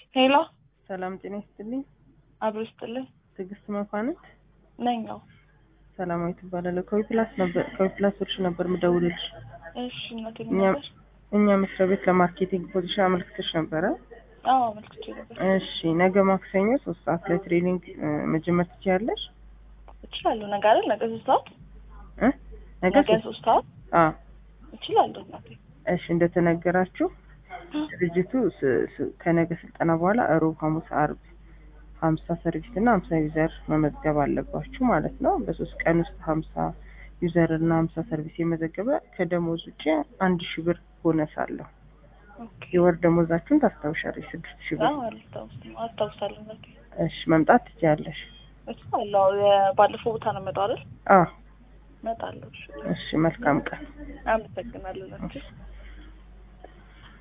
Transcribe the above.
ሄሎ ሰላም ጤና ይስጥልኝ። አብሮ ይስጥልኝ ትዕግስት መኳንንት ነኝ። ነው ሰላማዊ ትባላለሁ። ከዊፕላስ ነበር ከዊፕላስ ወርሽ ነበር ምደውልልሽ። እሺ እናቴ እኛ ነበር። እኛ መስሪያ ቤት ለማርኬቲንግ ፖዚሽን አመልክተሽ ነበረ። አዎ አመልክቼ ነበር። እሺ ነገ ማክሰኞ ሶስት ሰዓት ላይ ትሬኒንግ እ፣ መጀመር ትችያለሽ? እችላለሁ። ነገ አይደል? ነገ ሶስት ሰዓት እ? ነገ ነገ ሶስት ሶስት ሰዓት አ እችላለሁ እናቴ። እሺ እንደተነገራችሁ ድርጅቱ ስ- ስ- ከነገ ስልጠና በኋላ እሮብ፣ ሐሙስ፣ አርብ ሀምሳ ሰርቪስ እና ሀምሳ ዩዘር መመዝገብ አለባችሁ ማለት ነው። በሶስት ቀን ውስጥ ሀምሳ ዩዘር እና ሀምሳ ሰርቪስ የመዘገበ ከደሞዝ ውጭ አንድ ሺህ ብር ቦነስ አለው። ኦኬ። የወር ደሞዛችሁን ታስታውሻለሽ? ስድስት ሺህ ብር። አዎ አልታውስም አስታውሳለሁ እናቴ። እሺ መምጣት ትችያለሽ። እችላለሁ። የባለፈው ቦታ ነው የምመጣው አይደል? አ እመጣለሁ። እሺ። እሺ መልካም ቀን። አመሰግናለሁ እናቴ።